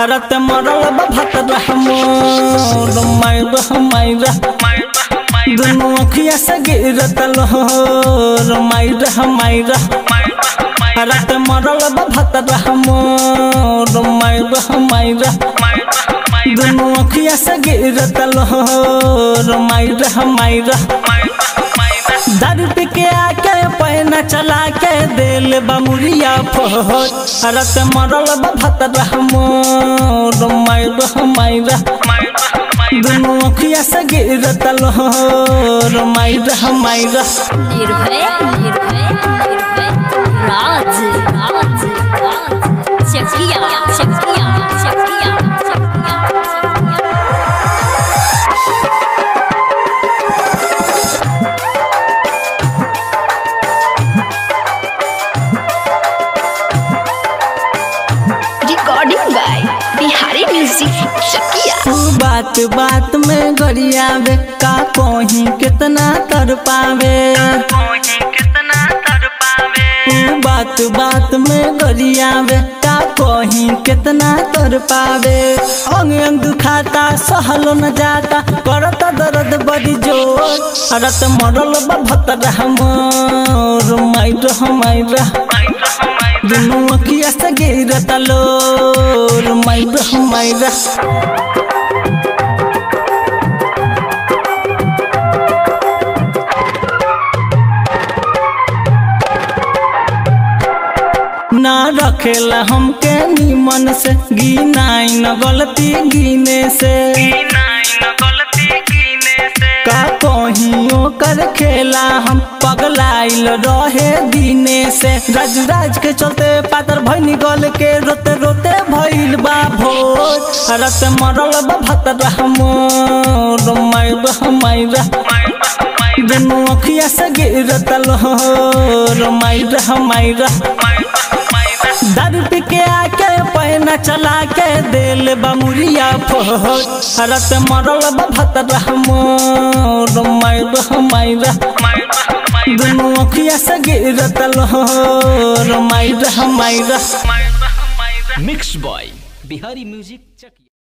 रत मरल बा भतरा मोर मायरा मायरा दुनु अखिया से गिरत लोर मायरा मायरा रत मरल बा भतरा मोर मायरा मायरा दुनु अखिया से गिरत लोर मायरा मायरा दारू पी के आके पैना चला के दिल बमुरिया फोट रत मरल बा भतरा मोर मायरा मायरा दुनु अखिया से गिरत लोर Myra Myra Nirbhay Nirbhay Nirbhay Raj Raj Raj Chakia Chakia Chakia Chakia recording by Bihari music Chakia तू बात बात में गरियावे का कोही कितना तर पावे तू बात बात में गरियावे का कोही कितना तर पावे अंग अंग दुखाता सहलो न जाता करता दर्द बड़ी जोर रत मरल बा भतरा मोर माइरा माइरा दुनु अखिया से गिरत लोर माइरा माइरा ना रखेला हमके निमन से गिनाई न गलती गिने से का कहियो कर खेला हम पगलाइल रहे दिने से राज राज के चलते पातर भैनी गल के रोते रोते भइल बा भोर रत मरल बा भतरा मोर मायरा मायरा दुनु अखिया से गिरत लोर मायरा मायरा दारू पी के आके पैना चला के दिल बमुरिया फोट रत मरल बा भतरा मोर मायरा मायरा दुनु अखिया से गिरत लोर Myra Myra mix boy Bihari music चकिया